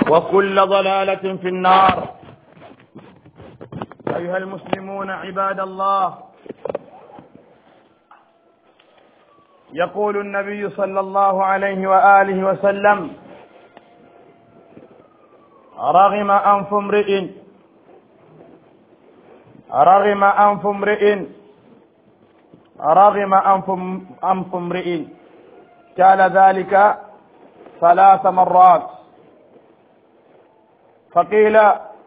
وكل ضلالة في النار أيها المسلمون عباد الله يقول النبي صلى الله عليه وآله وسلم رغم أنف امرئ رغم أنف امرئ رغم أنف أنف امرئ قال ذلك ثلاث مرات فقيل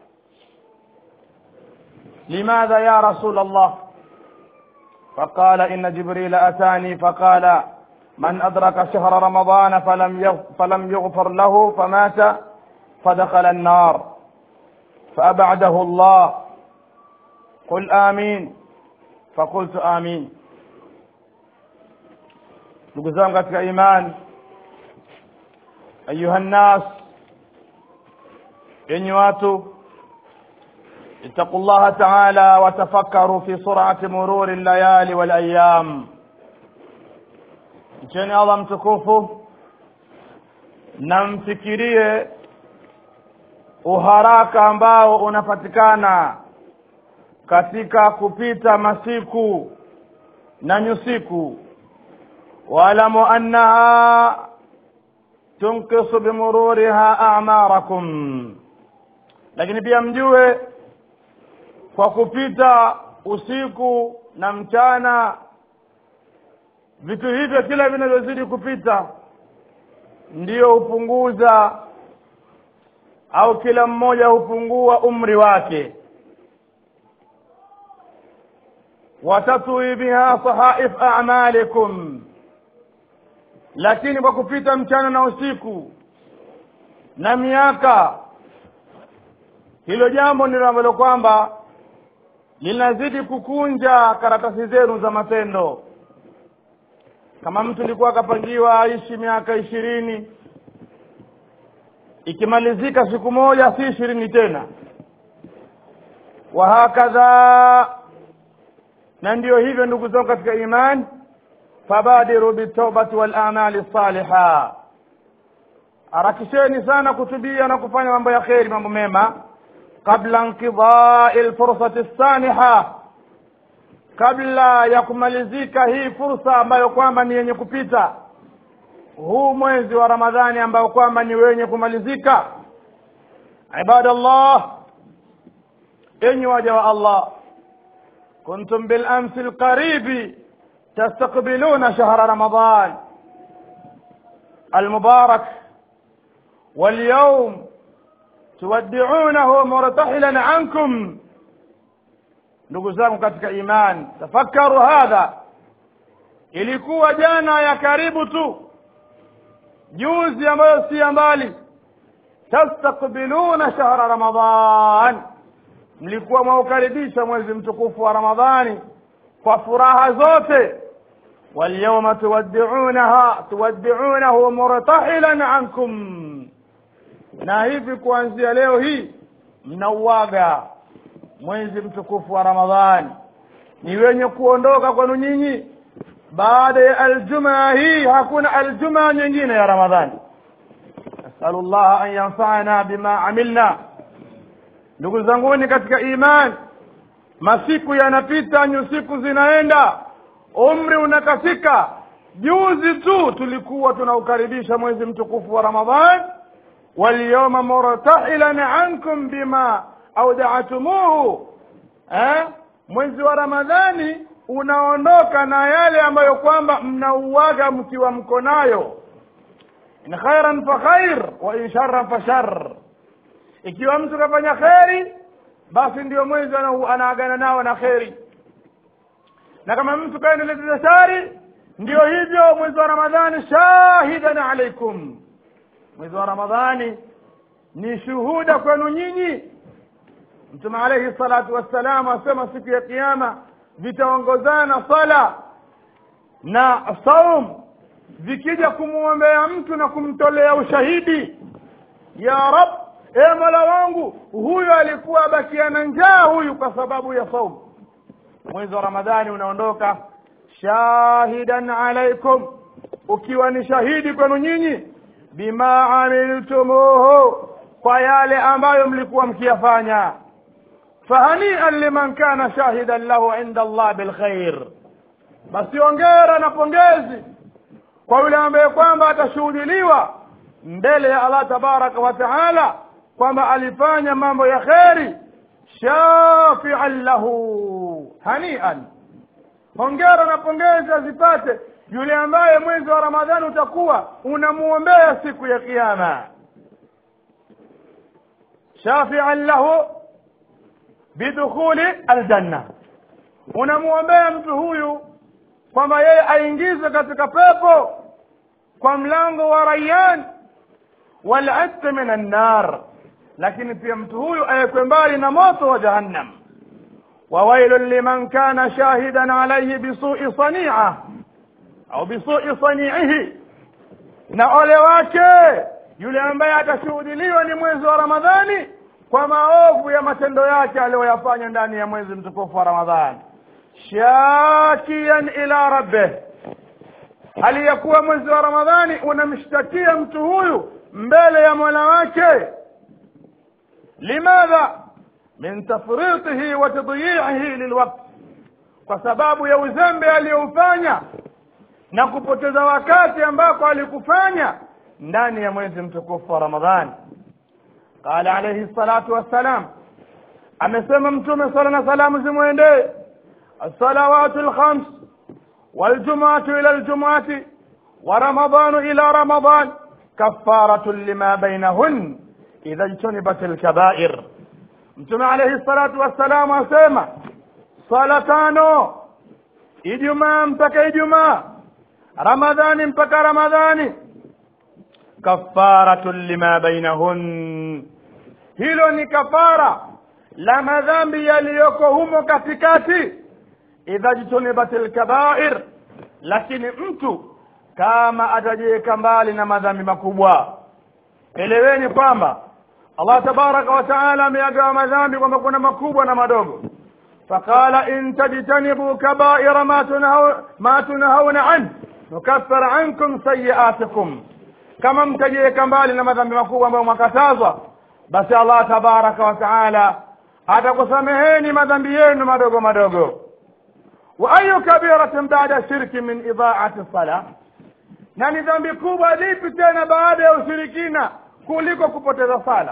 لماذا يا رسول الله فقال إن جبريل أتاني فقال من أدرك شهر رمضان فلم فلم يغفر له فمات فدخل النار فأبعده الله قل آمين فقلت آمين ndugu zangu katika imani ayuha nnas enyi watu اتقوا الله تعالى وتفكروا في سرعة مرور الليالي والأيام mcheni allah mtukufu na mfikirie uharaka ambao unapatikana katika kupita masiku na nyusiku waalamu annaha tunkisu bimururiha amarakum lakini pia mjue kwa kupita usiku na mchana vitu hivyo kila vinavyozidi kupita ndiyo hupunguza au kila mmoja hupungua umri wake watatwi biha sahaif a'malikum lakini kwa kupita mchana na usiku na miaka hilo jambo ndilo ambalo kwamba linazidi kukunja karatasi zenu za matendo kama mtu alikuwa akapangiwa aishi miaka ishirini ikimalizika siku moja si ishirini tena wa hakadha na ndiyo hivyo ndugu zangu katika imani fabadiru bitawbati wal amali saliha harakisheni sana kutubia na kufanya mambo ya kheri mambo mema qabla inqidai lfursati saniha kabla ya kumalizika hii fursa ambayo kwamba ni yenye kupita huu mwezi wa ramadhani ambayo kwamba ni wenye kumalizika ibadallah enyi waja wa allah kuntum bilamsi lqaribi تستقبلون شهر رمضان المبارك واليوم تودعونه مرتحلا عنكم ndugu zangu katika imani tafakaru hadha ilikuwa jana ya karibu tu juzi ambayo si ya mbali tastakbiluna shahra ramadan mlikuwa mwaukaribisha mwezi mtukufu wa ramadhani kwa furaha zote واليوم تودعونها تودعونه مرتحلا عنكم na hivi kuanzia leo hii mnauaga mwezi mtukufu wa ramadhani ni wenye kuondoka kwenu nyinyi baada ya aljumaa hii hakuna aljumaa nyingine ya ramadhani nasalu llaha an yanfana bima amilna ndugu zanguni katika imani masiku yanapita nyusiku zinaenda umri unakafika juzi tu tulikuwa tunaukaribisha mwezi mtukufu wa ramadhan walyawma murtahilan ankum bima audaatumuhu eh? mwezi wa ramadhani unaondoka na yale ambayo kwamba mnauaga mkiwa mko nayo in khairan fa khair wa in sharran fa shar ikiwa mtu kafanya kheri basi ndio mwezi anaagana nao na kheri na kama mtu kaendeleza shari ndio hivyo mwezi wa ramadhani shahidan alaikum mwezi wa ramadhani ni shuhuda kwenu nyinyi mtume alaihi salatu wassalam asema siku ya kiama vitaongozana sala na saum vikija kumwombea mtu na kumtolea ushahidi ya rab e mola wangu huyu alikuwa abakiana njaa huyu kwa sababu ya saum mwezi wa ramadhani unaondoka shahidan alaikum ukiwa ni shahidi kwenu nyinyi bima amiltumuhu kwa yale ambayo mlikuwa mkiyafanya fahanian liman kana shahidan lahu inda allah bilkhair basi ongera na pongezi kwa yule ambaye kwamba atashuhudiliwa mbele ya allah tabaraka wa taala kwamba alifanya mambo ya kheri shafian lahu hanian hongera na pongezi azipate yule ambaye mwezi wa ramadhani utakuwa unamuombea siku ya kiyama shafian lahu bidukhuli aljanna unamuombea mtu huyu kwamba yeye aingizwe katika pepo kwa mlango wa rayyan walatq min annar lakini pia mtu huyu awekwe mbali na moto wa jahannam wawailun liman kana shahidan alayhi bisui sania au bisui saniihi na ole wake yule ambaye atashuhudiliwa ni mwezi wa ramadhani kwa maovu ya matendo yake aliyoyafanya ndani ya mwezi mtukufu wa ramadhani shakian ila rabbih hali ya kuwa mwezi wa ramadhani unamshtakia mtu huyu mbele ya mola wake limadha min tafritihi wa tadyiihi lilwaqt kwa sababu ya uzembe aliyoufanya na kupoteza wakati ambako alikufanya ndani ya mwezi mtukufu wa ramadhani qala alayhi salatu wassalam amesema mtume sala na salamu zimwendee الصلوات الخمس والجمعة إلى الجمعة ورمضان إلى رمضان كفارة لما بينهن إذا اجتنبت الكبائر mtume alayhi salatu wassalamu asema swala tano ijumaa mpaka ijumaa ramadhani mpaka ramadhani kafaratun lima bainahun hilo ni kafara la madhambi yaliyoko humo katikati idha jtunibat lkabair lakini mtu kama atajiweka mbali na madhambi makubwa eleweni kwamba allah tabaraka wa taala ameyagawa madhambi kwamba kuna makubwa na madogo faqala in tajtanibu kabaira ma tunhaw- ma tunhauna an nukaffir ankum sayiatikum kama mtajiweka mbali na madhambi makubwa ambayo mwakatazwa basi allah tabaraka wa taala atakusameheni madhambi yenu madogo madogo wa ayu kabiratin bada shirki min idaati sala na ni dhambi kubwa lipi tena baada ya ushirikina kuliko kupoteza sala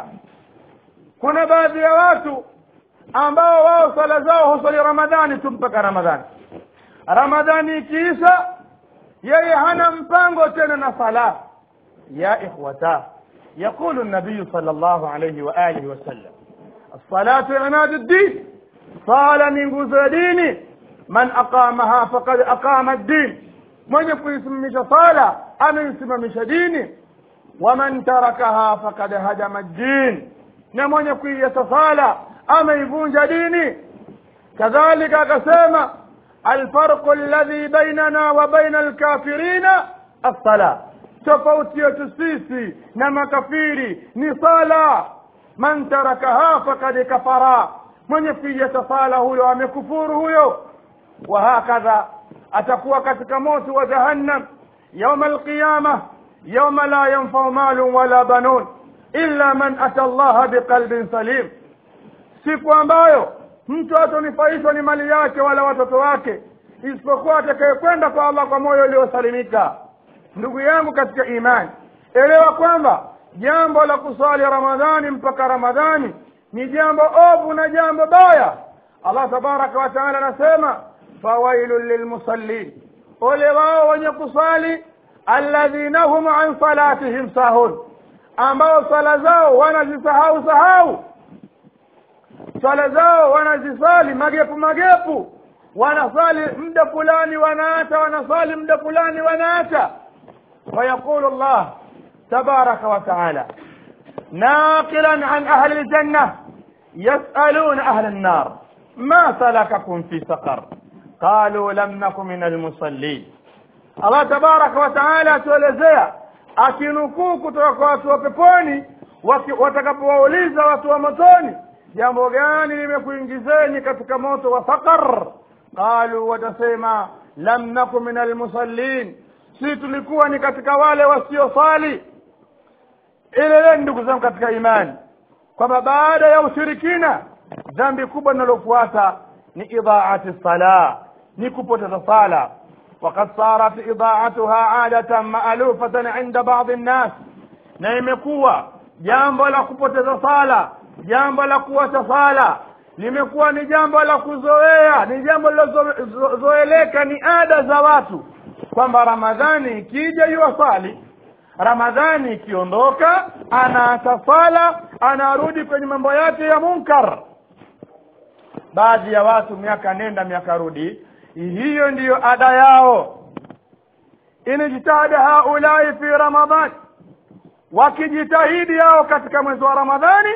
kuna baadhi ya watu ambao wao sala zao husali ramadhani tu mpaka ramadhani ramadhani ikiisha yeye hana mpango tena na sala ya ikhwata يقول النبي صلى الله عليه وآله وسلم الصلاة عماد الدين صال من جزء ديني من أقامها فقد أقام الدين من يسمش صالة أم يسمش ديني ومن تركها فقد هدم الدين نمن يكون يتصالى أم يفونج ديني كذلك قسم الفرق الذي بيننا وبين الكافرين الصلاة tofauti yetu sisi na makafiri ni sala man tarakaha fakad kafara mwenye kuiacha sala huyo amekufuru huyo wa hakadha atakuwa katika moto wa jahannam yauma alqiyama yauma la yanfau malun wala banun illa man ata allaha biqalbin salim siku ambayo mtu hatonufaishwa ni mali yake wala watoto wake isipokuwa atakayekwenda kwa allah kwa moyo uliosalimika ndugu yangu katika imani elewa kwamba jambo la kusali ramadhani mpaka ramadhani ni jambo ovu na jambo baya allah tabaraka wa taala anasema fawailun lilmusallin ole wao wenye kusali alladhina hum an salatihim sahun ambao swala zao wanazisahau sahau swala zao wanazisali magepu magepu wanasali muda fulani wanaacha wanasali muda fulani wanaacha ويقول الله تبارك وتعالى ناقلا عن أهل الجنة يسألون أهل النار ما سلككم في سقر قالوا لم نك من المصلين الله تبارك وتعالى tuelezea akinukuu kutoka kwa watu wa peponi watakapowauliza watu wa motoni jambo gani limekuingizeni katika moto wa saqar qalu watasema lam naku min almusallin si tulikuwa ni katika wale wasiosali eleleni ndugu zangu katika imani kwamba baada ya ushirikina dhambi kubwa linalofuata ni idhaati sala ni kupoteza sala وقد صارت إضاعتها عادة مألوفة عند بعض الناس na imekuwa jambo la kupoteza sala jambo la kuacha sala limekuwa ni jambo la kuzoea ni jambo lilozoeleka ni ada za watu kwamba ramadhani ikija yuwasali ramadhani ikiondoka anaacha sala anarudi kwenye mambo yake ya munkar baadhi ya watu miaka nenda miaka rudi hiyo ndiyo ada yao inijtahada haulai fi ramadhan wakijitahidi hao katika mwezi wa ramadhani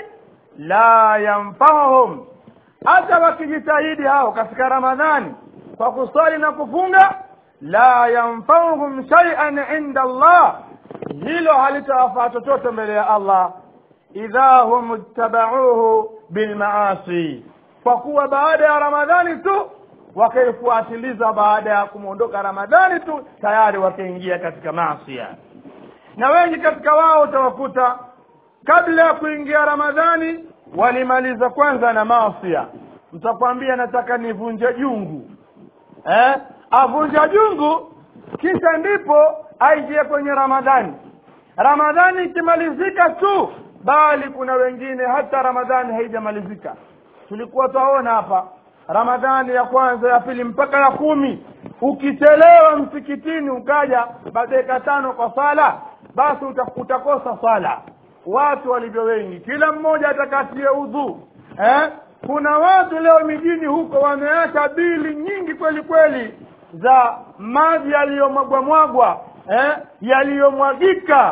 la yanfauhum hata wakijitahidi hao katika ramadhani kwa kusali na kufunga la yanfauhum shay'an inda allah hilo halitawafaa chochote mbele ya allah idha hum ittabauhu bilmaasi kwa kuwa baada ya ramadhani tu wakaifuatiliza baada ya kumwondoka ramadhani tu tayari wakaingia katika maasia na wengi katika wao utawakuta kabla ya kuingia ramadhani walimaliza kwanza na maasia mtakwambia nataka nivunje jungu eh? avunja jungu kisha ndipo aingie kwenye ramadhani ramadhani ikimalizika tu bali kuna wengine hata ramadhani haijamalizika tulikuwa twaona hapa ramadhani ya kwanza ya pili mpaka ya kumi ukichelewa msikitini ukaja dakika tano kwa sala basi utakosa sala watu walivyo wengi kila mmoja atakatie udhu eh? kuna watu leo mijini huko wameacha bili nyingi kweli kweli za maji yaliyomwagwamwagwa eh? yaliyomwagika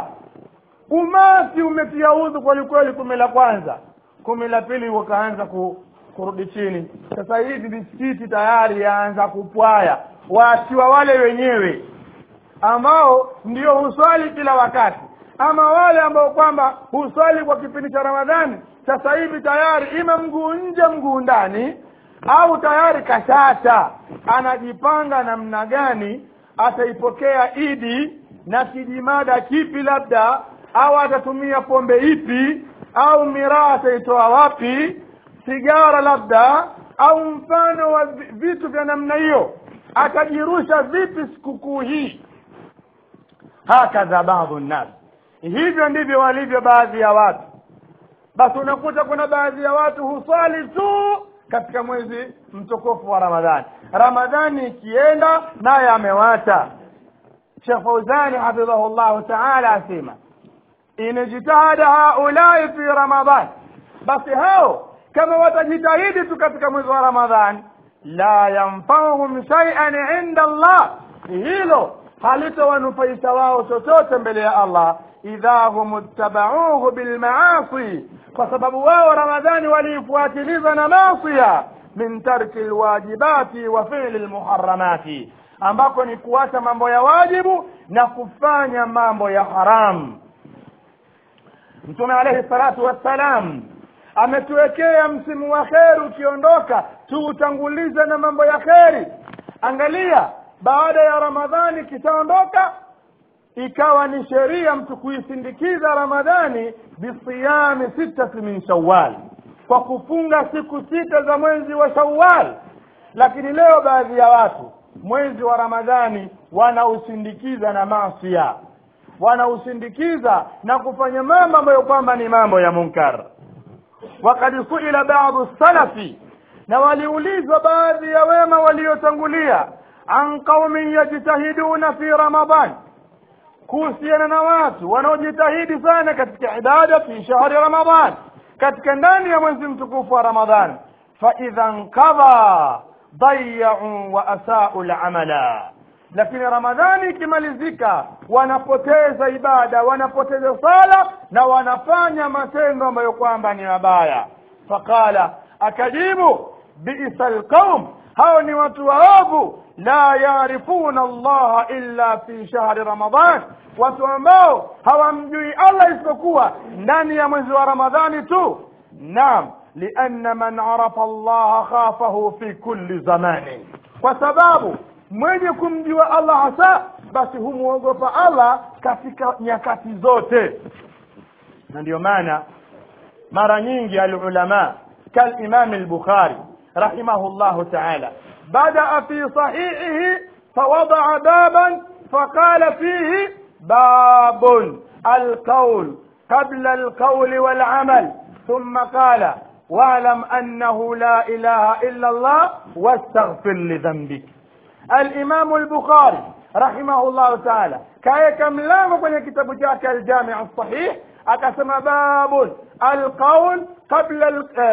umati umetia udhu kweli kweli kumi la kwanza kumi la pili wakaanza ku, kurudi chini sasa hivi misikiti tayari yaanza kupwaya waachiwa wale wenyewe ambao ndio huswali kila wakati ama wale ambao kwamba huswali kwa kipindi cha ramadhani sasa hivi tayari ima mguu nje mguu ndani au tayari kashata anajipanga namna gani ataipokea idi na kijimada kipi labda au atatumia pombe ipi au miraa ataitoa wapi sigara labda au mfano wa vitu vya namna hiyo atajirusha vipi sikukuu hii hakadha baadhu nnas hivyo ndivyo walivyo baadhi ya watu basi unakuta kuna baadhi ya watu huswali tu katika mwezi mtukufu wa ramadhani ramadhani ikienda naye amewacha shekh fauzani hafidhahu llahu taala asema inijtahada haulai fi ramadhan basi hao kama watajitahidi tu katika mwezi wa ramadhan la yanfauhum shaian inda allah hilo halitowanufaisha wao chochote mbele ya allah idha hum ittabauhu bilmaasi kwa sababu wao ramadhani waliifuatiliza na masia min tarki lwajibati wa fili lmuharamati ambako ni kuacha mambo ya wajibu na kufanya mambo ya haramu mtume alaihi salatu wassalam ametuwekea msimu wa kheri ukiondoka tuutangulize na mambo ya kheri angalia baada ya ramadhani ikishaondoka ikawa ni sheria mtu kuisindikiza ramadhani bisiyami sitati min shawal kwa kufunga siku sita za mwezi wa shawal lakini leo baadhi ya watu mwezi wa ramadhani wanausindikiza na masia wanausindikiza na kufanya mambo ambayo kwamba ni mambo ya munkar wakad suila badu salafi na waliulizwa baadhi ya wema waliotangulia an qaumin yajtahiduna fi ramadan kuhusiana na watu wanaojitahidi sana katika ibada fi shahri ramadan katika ndani ya mwezi mtukufu wa ramadhan faidha nkadha dayau wa asau lamala lakini ramadhani ikimalizika wanapoteza ibada wanapoteza sala na wanafanya matendo ambayo kwamba ni mabaya faqala akajibu bisa lqaum hao ni watu waovu la yarifuna allaha illa fi shahri ramadan watu ambao hawamjui allah isipokuwa ndani ya mwezi wa ramadhani tu naam lianna man arafa allaha khafahu fi kulli zamani kwa sababu mwenye kumjua allah hasa basi humwogopa allah katika nyakati zote na ndiyo maana mara nyingi alulama kalimam al-bukhari rahimahullahu ta'ala badaa fi sahihihi fawadaa baban faqala fihi babun alqawl qabla alqawl walamal ثم قال واعلم أنه لا إله إلا الله واستغفر لذنبك الإمام البخاري رحمه الله تعالى كايك ملام kwenye kitabu chake الجامع الصحيح akasema babun alqaul qabla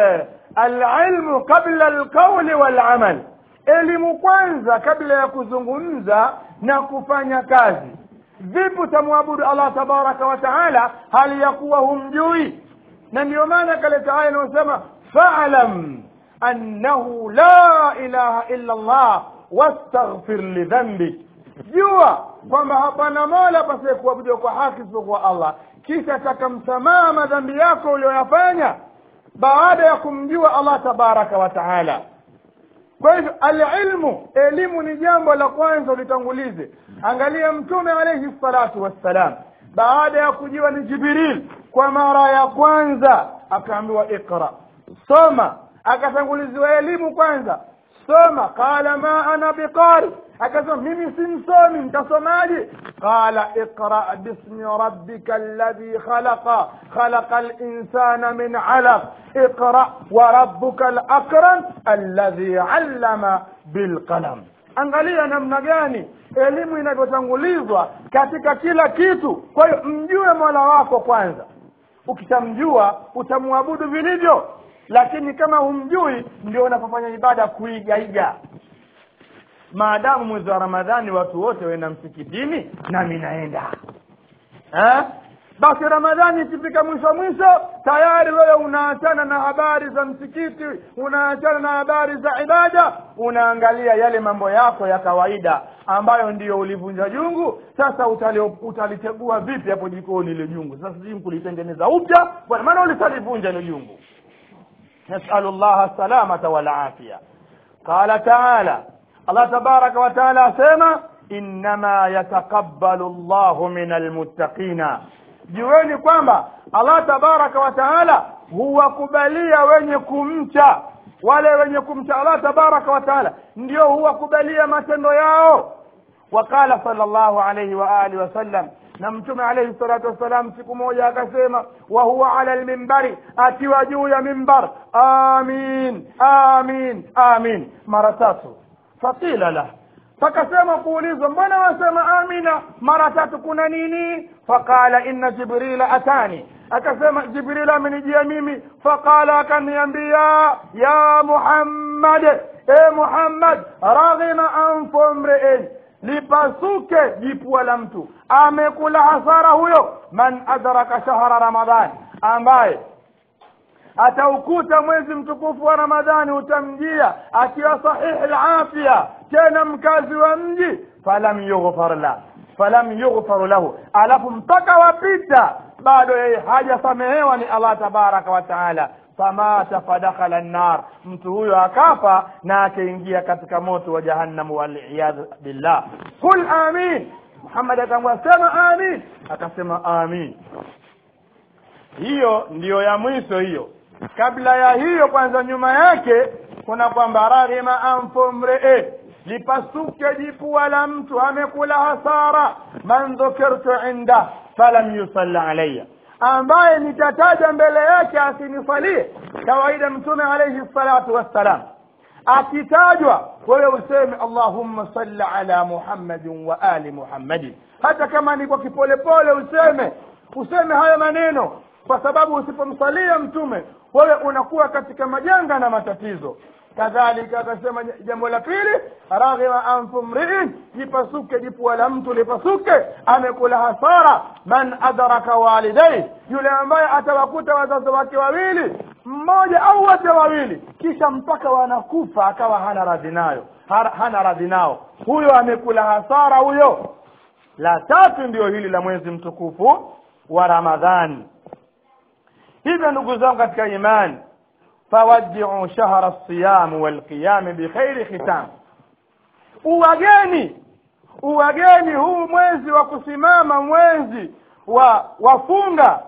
alilmu qabla alqauli walamal elimu kwanza kabla ya kuzungumza na kufanya kazi vipi utamwabudu allah tabaraka wa taala hali ya kuwa humjui na ndio maana kaleta aya inayosema falam annahu la ilaha illa allah wastaghfir lidhambik jua kwamba hapana mola pasiye kuabudiwa kwa haki isipokuwa allah kisha taka msamaha madhambi yako uliyoyafanya baada ya kumjua allah tabaraka wa taala kwa hivyo alilmu elimu ni jambo la kwanza ulitangulize angalia mtume alaihi salatu wassalam baada ya kujiwa ni jibril kwa mara ya kwanza akaambiwa iqra soma akatanguliziwa elimu kwanza soma qala ma ana biqari akasema mimi si msomi nitasomaje qala iqra bismi rabbika alladhi khalaqa khalaqa linsana min alaq iqra wa rabbuka alakram alladhi allama bilqalam angalia namna gani elimu inavyotangulizwa katika kila kitu kwa hiyo mjue mola wako kwanza ukishamjua utamwabudu vilivyo lakini kama humjui ndio unapofanya ibada kuigaiga maadamu mwezi wa ramadhani watu wote waenda msikitini nami naenda eh? basi ramadhani ikifika mwisho mwisho tayari wewe unaachana na habari za msikiti unaachana na habari za ibada unaangalia yale mambo yako ya kawaida ambayo ndiyo ulivunja jungu sasa utali- utalitegua vipi hapo jikoni ile jungu sasa sijui kulitengeneza upya bwana maana ulisalivunja ile jungu nasalu llaha salamata walafia qala taala allah tabaraka wa taala asema innama yataqabbalu llahu min almuttaqina jueni kwamba allah tabaraka wa taala huwakubalia wenye kumcha wale wenye kumcha allah tabaraka wa taala ndio huwakubalia matendo yao وقال صلى الله عليه وآله وسلم na mtume alayhi salatu wassalam siku moja akasema wa huwa ala lmimbari akiwa juu ya mimbar amin amin amin mara tatu faqila lah fakasema kuulizwa mbona wasema amina mara tatu kuna nini faqala inna jibrila atani akasema jibril amenijia mimi faqala akaniambia ya muhammad e muhammad raghima anfu mriin lipasuke jipua la mtu amekula hasara huyo man adraka shahra ramadhan ambaye ataukuta mwezi mtukufu wa ramadhani utamjia akiwa sahihi lafya tena mkazi wa mji falam yughfar la falam yughfar lahu alafu mpaka wapita bado yeye hajasamehewa ni allah tabaraka wa taala famata fadakhala nnar mtu huyo akafa na akaingia katika moto wa jahannamu waliyadhu billah qul amin muhammad akamwambia sema amin akasema amin hiyo ndiyo ya mwisho hiyo kabla ya hiyo kwanza nyuma yake kuna kwamba raghima anfu mree lipasuke jipua la mtu amekula hasara man dhukirtu inda falam yusalla alayya ambaye nitataja mbele yake asinisalie kawaida mtume alayhi salatu wassalam akitajwa wewe useme allahumma salli ala muhammadin wa ali muhammadin hata kama ni kwa kipolepole useme useme hayo maneno kwa sababu usipomsalia mtume wewe unakuwa katika majanga na matatizo kadhalika akasema jambo la pili raghima anfu mriin jipasuke jipua la mtu lipasuke amekula hasara man adraka walidai yule ambaye atawakuta wazazi wake wawili mmoja au wote wawili kisha mpaka wanakufa akawa hana radhi nayo ha- hana radhi nao huyo amekula hasara huyo la tatu ndiyo hili la mwezi mtukufu wa ramadhani hivyo ndugu zangu katika imani fawaddiu shahra lsiyam walqiyami bikhairi khitam uwageni uwageni huu mwezi wa kusimama mwezi wa wafunga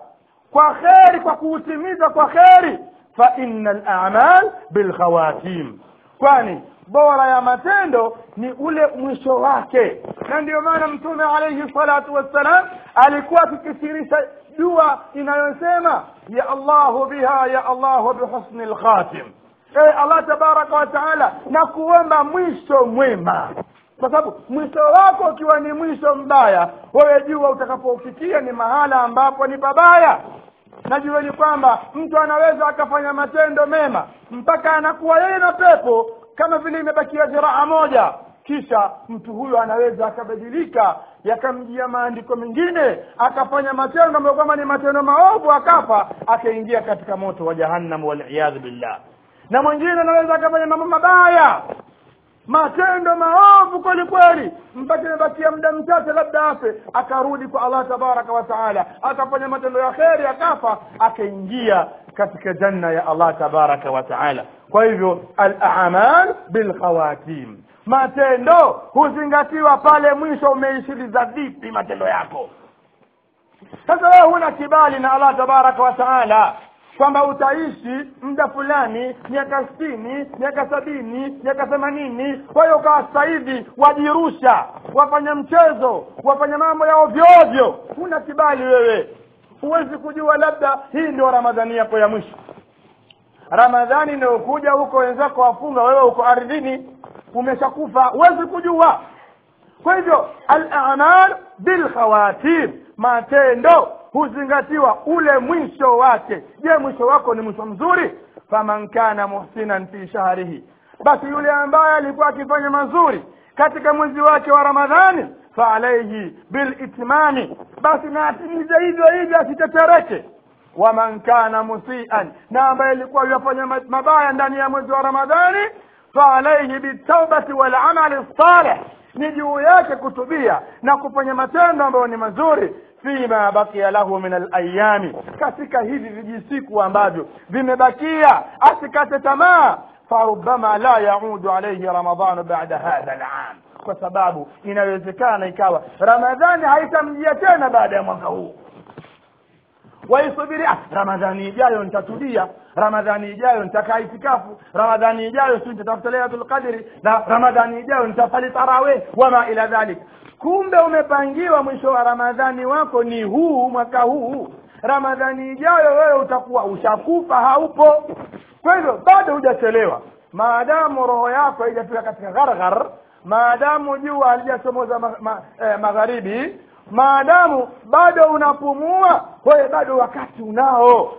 kwa kheri kwa kuutimiza kwa kheri fa inna al-a'mal bil khawatim kwani bora ya matendo ni ule mwisho wake na ndiyo maana mtume alayhi salatu wassalam alikuwa akikithirisha dua inayosema ya allahu biha ya allahu bihusni lkhatim e allah tabaraka wa taala na kuomba mwisho mwema kwa sababu mwisho wako ukiwa ni mwisho mbaya wewe jua utakapofikia ni mahala ambapo ni pabaya najueni kwamba mtu anaweza akafanya matendo mema mpaka anakuwa yeye na pepo kama vile imebakia ziraa moja kisha mtu huyo anaweza akabadilika yakamjia maandiko mengine akafanya matendo ambayo kwamba ni matendo maovu akafa akaingia katika moto wa jahannam waliyadhu billah na mwingine anaweza akafanya mambo mabaya matendo maovu kweli kweli mpaka imebakia muda mchache labda afe akarudi kwa allah tabaraka wa taala akafanya matendo ya kheri akafa akaingia katika janna ya allah tabaraka wa taala kwa hivyo alamal bilkhawatim matendo huzingatiwa pale mwisho umeishiliza vipi matendo yako sasa wewe huna kibali na allah tabaraka wa taala kwamba utaishi muda fulani miaka sitini miaka sabini miaka themanini kwa hiyo ukawa sasa hivi wajirusha wafanya mchezo wafanya mambo ya ovyo ovyo huna kibali wewe huwezi kujua labda hii ndio ramadhani yako ya mwisho ramadhani inayokuja huko wenzako wafunga wewe uko ardhini umeshakufa huwezi kujua kwa hivyo al-a'mal bil khawatim matendo huzingatiwa ule mwisho wake je mwisho wako ni mwisho mzuri faman kana muhsinan fi shahrihi basi yule ambaye alikuwa akifanya mazuri katika mwezi wake wa ramadhani fa alayhi bil itmami basi na atimize hivyo hivyo asitetereke waman kana musian na ambaye alikuwa yafanya mabaya ndani ya mwezi wa ramadhani fa alayhi bitaubati wal amali salih ni juu yake kutubia na kufanya matendo ambayo ni mazuri fima bakia lahu min alayami katika hivi vijisiku ambavyo vimebakia asikate tamaa farubama la yaudu alayhi ramadhanu ba'da hadha al'am kwa sababu inawezekana ikawa ramadhani haitamjia tena baada ya mwaka huu waisubiri ah, ramadhani ijayo nitatubia ramadhani ijayo nitakaa itikafu ramadhani ijayo si nitatafuta lailatul qadri na ramadhani ijayo nitafali tarawih wama ila dhalik kumbe umepangiwa mwisho wa ramadhani wako ni huu mwaka huu ramadhani ijayo wewe utakuwa ushakufa haupo kwa hivyo bado hujachelewa maadamu roho yako haijafika katika gharghar maadamu jua halijachomoza ma, ma, eh, magharibi maadamu bado unapumua wewe bado wakati unao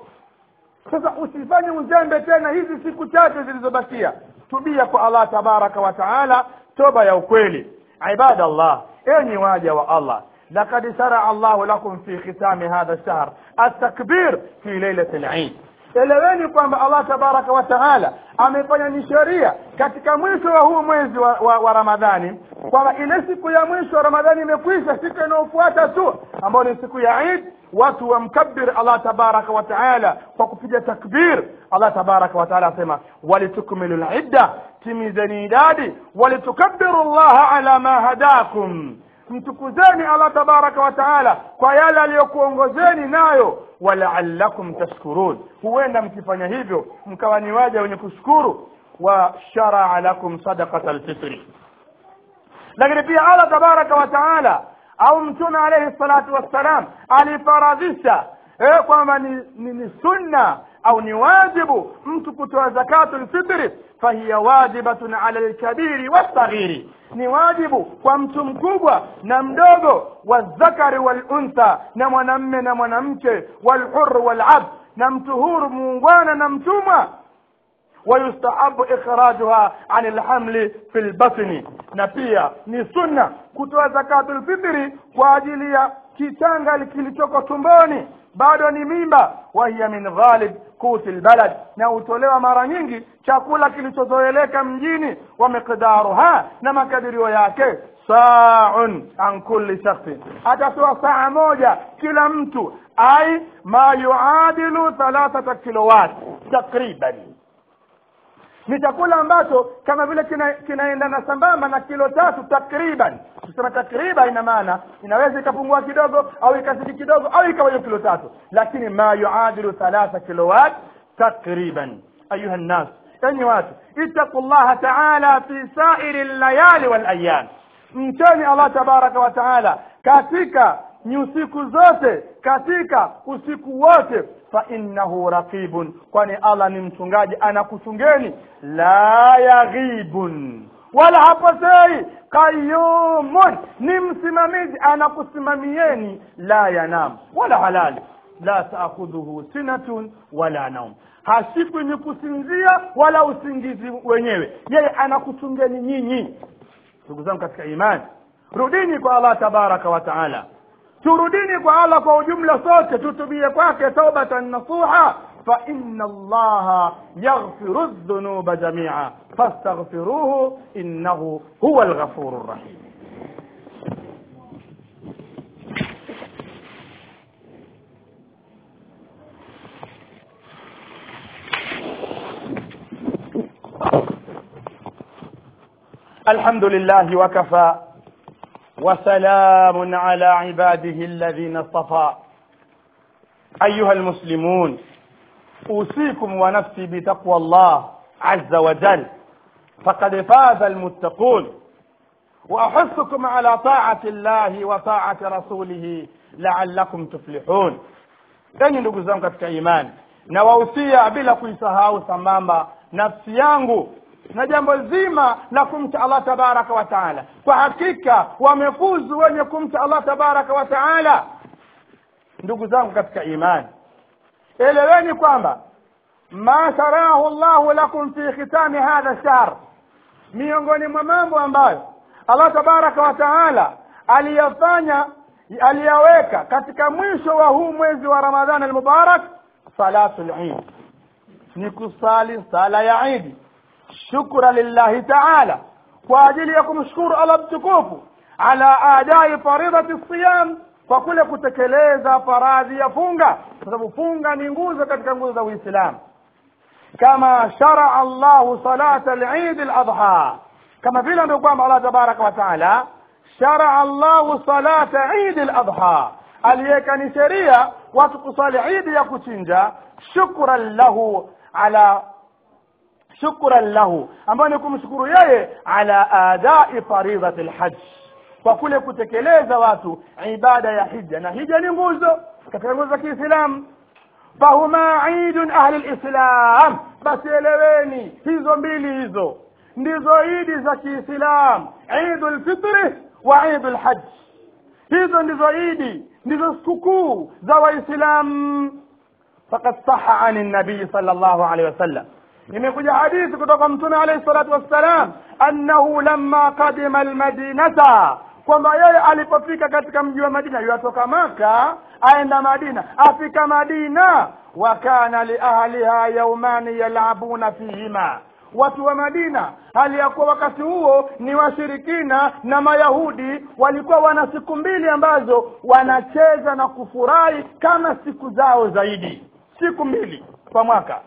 sasa usifanye uzembe tena hizi siku chache zilizobakia tubia kwa allah tabaraka wa taala toba ya ukweli ibada allah enyi waja wa allah لقد شرع الله لكم في ختام هذا الشهر التكبير في ليلة العيد eleweni kwamba allah tabaraka wa taala amefanya ni sheria katika mwisho wa huu mwezi wa, wa, wa ramadhani kwamba ile siku ya mwisho wa ramadhani imekwisha siku inayofuata tu ambayo ni siku ya id watu wamkabir allah tabaraka wa taala kwa kupiga takbir allah tabaraka wa taala asema walitukmilu lidda timizeni idadi walitukabiru llaha ala ma hadakum mtukuzeni allah tabaraka wa taala kwa yale aliyokuongozeni nayo walaalakum tashkurun huenda mkifanya hivyo mkawa ni waja wenye kushukuru wa sharaa lakum sadaqata alfitri lakini pia allah tabaraka wa taala au mtume alayhi salatu wassalam alifaradhisha eh, kwamba ni, ni, ni sunna au ni wajibu mtu kutoa zakatu lfitri fahiya wajibatun ala lkabiri wassaghiri ni wajibu kwa mtu mkubwa na mdogo wazakari waluntha na mwanamme na mwanamke walhur walabd na mtu huru muungwana na mtumwa ويستحب إخراجها عن الحمل في البطن na pia ni sunna kutoa zakatul fitri kwa ajili ya kichanga kilichoko tumboni bado ni mimba wahiya min ghalib kuti lbalad na hutolewa mara nyingi chakula kilichozoeleka mjini wa miqdaruha na makadirio yake saun an kulli shakhsin atatoa saa moja kila mtu ai ma yuadilu thalathata kilowat takriban ni chakula ambacho kama vile kina- kinaendana sambamba na kilo tatu takriban kusema takriban ina maana inaweza ikapungua kidogo au ikazidi kidogo au ikawa hiyo kilo tatu lakini ma yuadilu thalatha kilowat takriban ayuha nnas enyi watu ittaqu llaha taala fi sairi llayali walayam mcheni allah tabaraka wa taala katika nyusiku zote katika usiku wote fa innahu raqibun kwani allah ni mchungaji anakuchungeni la yaghibun wala hapotei qayumun ni msimamizi anakusimamieni la yanam wala halali la taakhudhuhu sinatun wala naum hashikwi ni kusinzia wala usingizi wenyewe yeye anakuchungeni nyinyi ndugu zangu katika imani rudini kwa allah tabaraka wa taala turudini kwa allah kwa ujumla sote tutubie kwake taubatan nasuha فإن الله يغفر الذنوب جميعا فاستغفروه إنه هو الغفور الرحيم الحمد لله وكفى وسلام على عباده الذين اصطفى أيها المسلمون أوصيكم ونفسي بتقوى الله عز وجل فقد فاز المتقون وأحثكم على طاعة الله وطاعة رسوله لعلكم تفلحون enyi ndugu zangu katika imani nawahusia bila kuisahau sambamba nafsi yangu na jambo zima la kumcha allah tabaraka wa taala kwa hakika wamefuzu wenye kumcha allah tabaraka wa taala ndugu zangu katika imani eleweni kwamba ma sharahu llahu lakum fi khitami hadha shahr miongoni mwa mambo ambayo allah tabaraka wa taala aliyafanya aliyaweka katika mwisho wa huu mwezi wa ramadhani almubarak salatu lidi ni kusali sala ya idi shukra lillahi taala kwa ajili ya kumshukuru allah mtukufu ala adai faridati siyam kwa kule kutekeleza faradhi ya funga kwa sababu funga ni nguzo katika nguzo za uislamu kama sharaa llahu salata lidi ladha kama vile ndio kwamba allah tabaraka wa taala sharaa llahu salata idi ladha aliweka ni sheria watu kusali idi ya kuchinja shukran lahu ala shukran lahu ambayo ni kumshukuru yeye ala adai faridati lhaj kwa kule kutekeleza watu ibada ya hija na hija ni nguzo katika nguzo za kiislamu fahuma idun ahli lislam basi eleweni hizo mbili hizo ndizo idi za kiislam idu lfitri wa idu lhaj hizo ndizo idi ndizo sikukuu za waislamu fakad saha ani nabii sal llahu alehi wasallam imekuja hadithi kutoka mtume alaihi salatu wassalam annahu lamma qadima almadinata kwamba yeye alipofika katika mji wa madina yuatoka maka aenda madina afika madina wa kana liahliha yaumani yalabuna fihima watu wa madina hali ya kuwa wakati huo ni washirikina na mayahudi walikuwa wana siku mbili ambazo wanacheza na kufurahi kama siku zao zaidi siku mbili kwa mwaka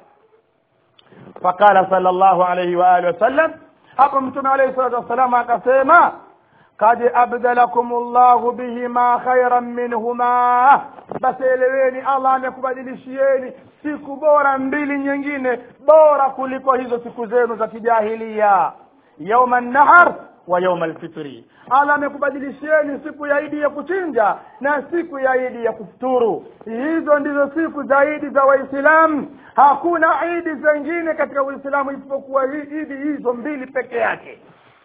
faqala sal llahu alaihi waalihi wasallam hapo mtume alaihi salatu wassalam akasema kad abdalakum llahu bihima khairan minhuma basi eleweni allah amekubadilishieni siku bora mbili nyingine bora kuliko hizo siku zenu za kijahilia yauma nahar wa yauma lfitri allah amekubadilishieni siku ya idi ya kuchinja na siku ya idi ya kufuturu hizo ndizo siku za idi za waislamu hakuna idi zengine katika uislamu isipokuwa idi hizo mbili peke yake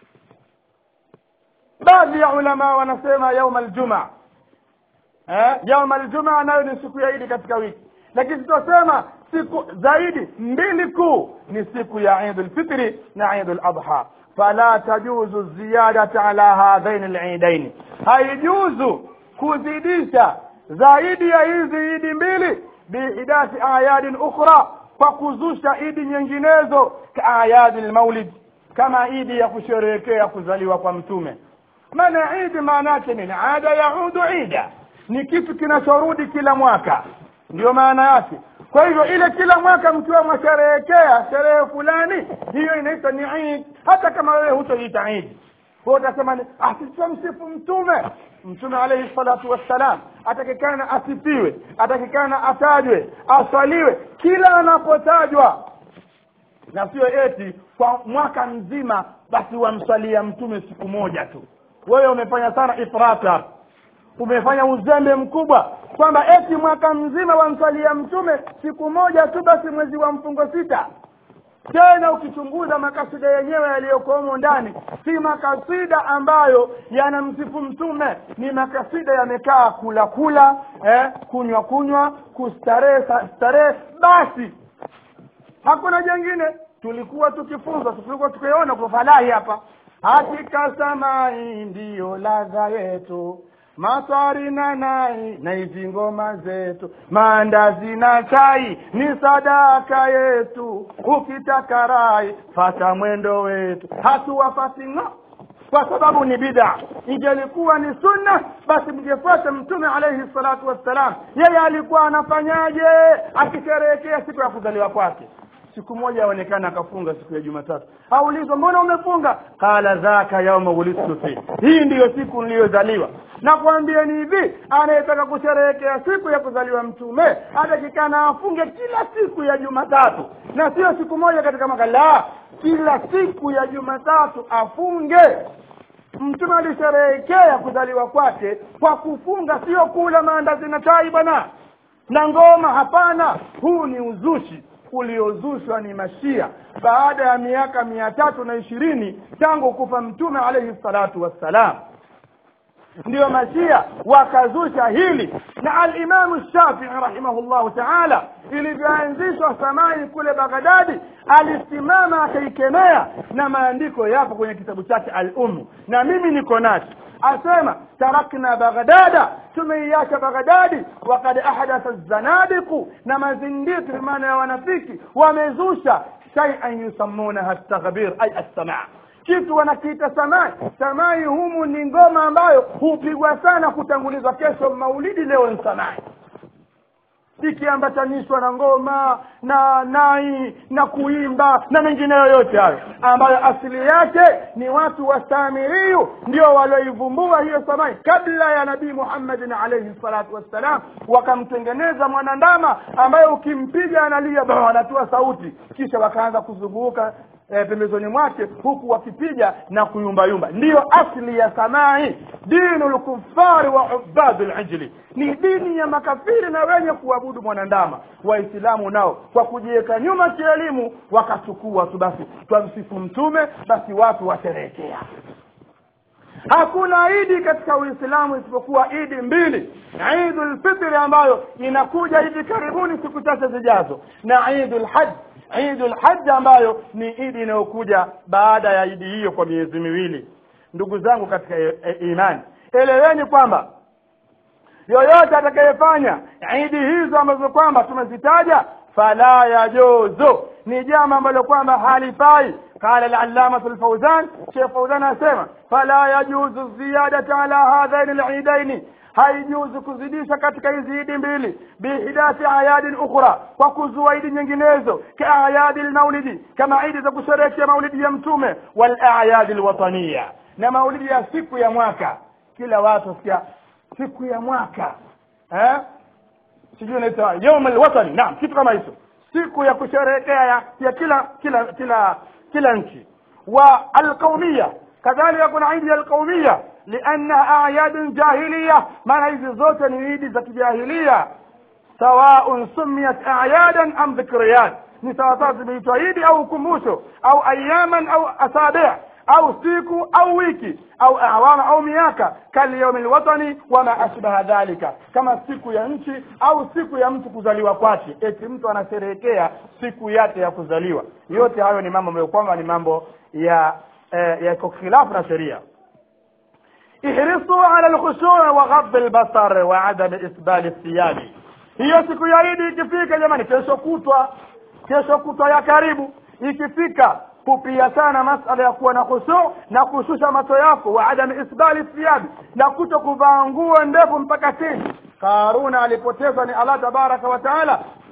baadhi ya ulama wanasema yauma aljumaa eh? yauma aljumaa nayo ni siku ya idi katika wiki lakini tutasema siku zaidi mbili kuu ni siku ya idi lfitri na idi ladha fala tajuzu ziyadata ala hadhaini lidaini haijuzu kuzidisha zaidi ya hizi idi mbili biidathi ayadin ukhra kwa kuzusha idi nyinginezo kaayadi lmaulid kama idi ya kusherehekea kuzaliwa kwa mtume maana idi maana yake nini ada yaudu ida ni kitu kinachorudi kila mwaka ndio maana yake kwa hivyo ile kila mwaka mkiwa mwasherehekea sherehe fulani hiyo inaitwa ni Eid hata kama wewe hutoita Eid kwa utasema ni asitamsifu mtume mtume alayhi salatu wassalam atakikana asifiwe atakikana atajwe aswaliwe kila anapotajwa na sio eti kwa mwaka mzima basi wamswalia mtume siku moja tu wewe umefanya sana ifrat hapa umefanya uzembe mkubwa kwamba eti mwaka mzima wamswalia mtume siku moja tu basi mwezi wa mfungo sita tena ukichunguza makasida yenyewe yaliyokuwemo ndani si makasida ambayo yanamsifu mtume ni makasida yamekaa kula kula eh, kunywa kunywa kustarehe starehe basi hakuna jengine tulikuwa tukifunzwa tulikuwa tukiona kwa falahi hapa hakika samai ndiyo ladha yetu matwari na nai na hizi ngoma zetu maandazi na chai ni sadaka yetu ukitaka rai fata mwendo wetu hatuwafati ng'o kwa sababu ni bid'a ingelikuwa ni sunna basi mngefuata mtume alayhi salatu wassalam yeye alikuwa anafanyaje akisherehekea siku ya kuzaliwa kwake siku moja aonekana akafunga siku ya jumatatu aulizwa mbona umefunga qala dhaka yauma wulidtu fi hii ndiyo siku niliyozaliwa na kuambia ni hivi anayetaka kusherehekea siku ya kuzaliwa mtume atakikana afunge kila siku ya jumatatu na sio siku moja katika mwaka la kila siku ya jumatatu afunge mtume alisherehekea kuzaliwa kwake kwa kufunga sio kula maandazi na chai bwana na ngoma hapana huu ni uzushi uliozushwa ni mashia baada ya miaka mia tatu na ishirini tangu kufa mtume alaihi salatu wassalam ndiyo mashia wakazusha hili na alimamu shafii rahimahullahu taala ilivyoanzishwa samai kule baghdadi alisimama akaikemea na maandiko yapo kwenye kitabu chake al ummu na mimi niko nacho asema tarakna baghdada tumeiacha baghdadi wakad ahdatha zanadiqu na mazindiki maana ya wanafiki wamezusha shaian yusammunaha taghbir ay assamaa kitu wanakiita samai samai humu ni ngoma ambayo hupigwa sana kutangulizwa kesho maulidi leo ni samai ikiambatanishwa na ngoma na nai na kuimba na mengineyo yote hayo ambayo asili yake ni watu wa samiriyu ndio walioivumbua hiyo samai kabla ya nabii muhammadin alaihi salatu wassalam wakamtengeneza mwanandama ambaye ukimpiga analia ba anatoa sauti kisha wakaanza kuzunguka e, pembezoni mwake huku wakipiga na kuyumbayumba ndiyo asli ya samai dinu lkufari wa ubadu lijli ni dini ya makafiri na wenye kuabudu mwanandama waislamu nao kwa kujiweka nyuma kielimu wakachukua tu basi twamsifu mtume basi watu washerehekea hakuna idi katika uislamu isipokuwa idi mbili idu lfitri ambayo inakuja hivi karibuni siku chache zijazo na idu lhaji idu lhaji ambayo ni idi inayokuja baada ya idi hiyo kwa miezi miwili ndugu zangu katika e, e, imani eleweni kwamba yoyote atakayefanya idi hizo ambazo kwamba tumezitaja fala yajuzu ni jambo ambalo kwamba halifai قال العلامة الفوزان شيخ فوزان أسمع فلا يجوز الزيادة على هذين العيدين haijuzu kuzidisha katika hizi idi mbili bihidathi ayadin ukhra kwa kuzua idi nyinginezo kaayadi lmaulidi kama idi za kusherehekea maulidi ya mtume walayadi lwataniya na maulidi ya siku ya mwaka kila watu sikia siku ya mwaka eh? sijui naita yaum alwatani naam kitu kama hicho siku ya kusherehekea ya, ya kila kila kila kila nchi wa alqaumia kadhalika kuna idi ya alqaumia liannaha ayadun jahiliya maana hizi zote ni idi za kijahilia sawaun sumiyat ayadan am dhikriyat ni sawasawa zimeitwa idi au ukumbusho au ayaman au asabi' au siku au wiki au awama au miaka kalyaumi lwatani wama ashbaha dhalika kama siku ya nchi au siku ya mtu kuzaliwa kwake eti mtu anasherehekea siku yake ya kuzaliwa yote hayo ni mambo ambayo kwamba ni mambo ya eh, yako khilafu na sheria ihrisu ala lkhushui wa ghadhi lbasar wa adami isbali thiyabi hiyo siku ya idi ikifika jamani kesho kutwa kesho kutwa ya karibu ikifika kupia sana masala ya kuwa na khushu na kushusha macho yako wa adami isbali thiyabi na kuto kuvaa nguo ndefu mpaka chini karuna alipotezwa ni allah tabaraka wa taala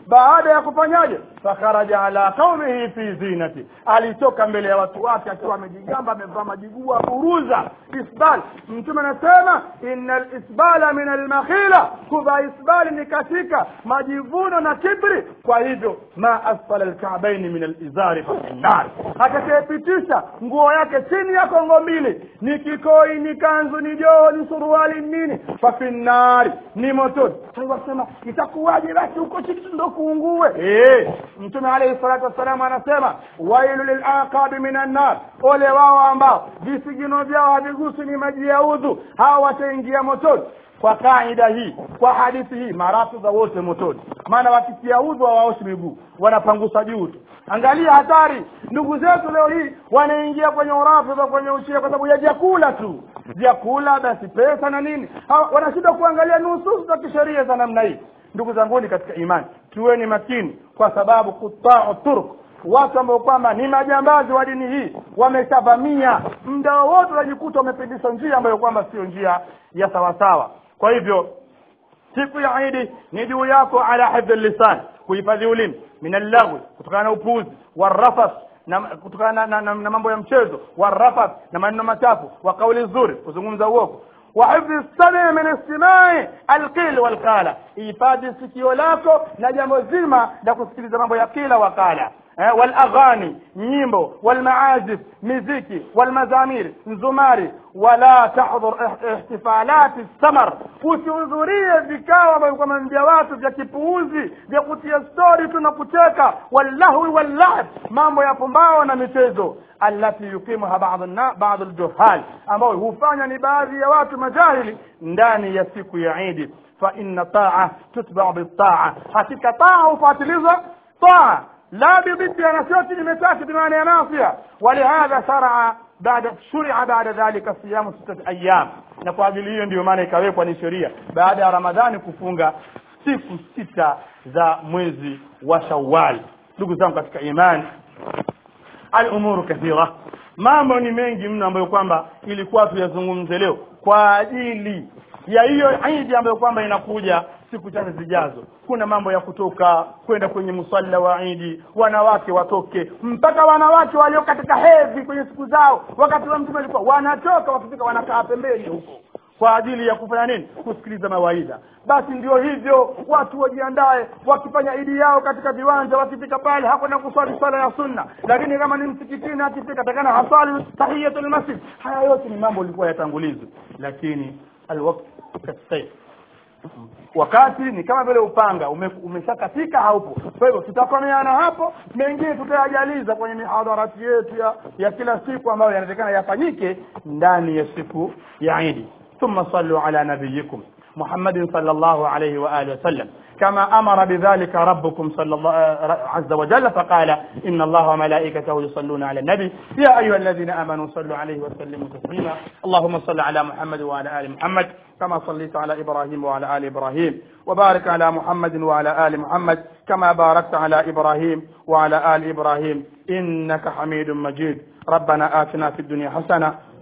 baada ya kufanyaje fakharaja ala qaumihi fi zinati alitoka mbele ya watu wake akiwa amejigamba amevaa majigua buruza isbal mtume anasema innal isbala min almakhila kuvaa isbali ni katika majivuno na kibri kwa hivyo ma asfala alka'baini min alizari fa finnar atakayepitisha nguo yake chini ya kongo mbili ni kikoi ni kanzu ni joho ni suruali nini fa finnari ni motoni sasa wasema itakuwaje basi huko chini ndo kuungue eh mtume alayhi salatu wassalam anasema wailu lilaqabi minan nar ole wao ambao visigino vyao havigusi ni maji ya udhu hawa wataingia motoni kwa kaida hii kwa hadithi hii marafu za wote motoni maana wakitia udhu hawaoshi miguu wanapangusa juu tu angalia hatari ndugu zetu leo hii wanaingia kwenye urafidha kwenye ushia kwa sababu ya vyakula tu vyakula basi pesa na nini Hawa- wanashindwa kuangalia nususu za kisheria za namna hii ndugu zanguni katika imani tuweni makini kwa sababu kutau turk watu ambao kwamba ni majambazi wa dini hii wameshavamia muda wowote unajikuta wamepindisha njia ambayo kwamba sio njia ya sawasawa kwa hivyo siku ya idi ni juu yako ala hifdhi lisan kuhifadhi ulimi min allaghwi kutokana na upuuzi warafas na kutokana na, na, na, na mambo ya mchezo warafas na maneno machafu wa kauli nzuri kuzungumza uongo وحفظ السمع من استماع القيل والقال ihifadhi sikio lako na jambo zima la kusikiliza mambo ya kila wakala eh, walaghani nyimbo walmaazif miziki walmazamir nzumari wala tahdhur ih- ihtifalati samar usihudhurie vikao ambavyo kwamba vya watu vya kipuuzi vya kutia stori tu na kucheka wallahwi wallahb mambo ya pumbao na michezo allati yuqimuha ba'd aljuhal ambao hufanya ni baadhi ya watu majahili ndani ya siku ya idi fa inna ta'a tutba'u bitta'a hakika taa hufuatilizwa taa لا بضد نسيت لمساك بمعنى ناصية ولهذا شرع بعد شرع بعد ذلك صيام ستة أيام na kwa ajili hiyo ndio maana ikawekwa ni sheria baada ya ramadhani kufunga siku sita za mwezi wa shawal ndugu zangu katika imani alumuru kathira mambo ni mengi mno ambayo kwamba ilikuwa tuyazungumze leo kwa ajili ya hiyo idi ambayo kwamba inakuja siku chache zijazo kuna mambo ya kutoka kwenda kwenye musalla wa idi wanawake watoke mpaka wanawake walio katika hedhi kwenye siku zao wakati wa mtume alikuwa wanatoka wakifika wanakaa pembeni huko kwa ajili ya kufanya nini kusikiliza mawaidha basi ndio hivyo watu wajiandae wakifanya idi yao katika viwanja wakifika pale hakwenda kuswali swala ya sunna lakini kama ni msikitini akifika takana haswali tahiyatul masjid haya yote ni mambo ilikuwa yatangulizwe lakini alwaqt kasayf wakati ni kama vile upanga ume, umeshakatika haupo kwa hivyo tutakomeana hapo mengine tutayajaliza kwenye mihadharati yetu ya, ya kila siku ambayo yanatakana yafanyike ndani ya siku ya idi ثم صلوا على نبيكم محمد صلى الله عليه وآله وسلم كما أمر بذلك ربكم صلى الله عز وجل فقال إن الله وملائكته يصلون على النبي يا أيها الذين آمنوا صلوا عليه وسلموا تسليما اللهم صل على محمد وعلى آل محمد كما صليت على إبراهيم وعلى آل إبراهيم وبارك على محمد وعلى آل محمد كما باركت على إبراهيم وعلى آل إبراهيم إنك حميد مجيد ربنا آتنا في الدنيا حسنة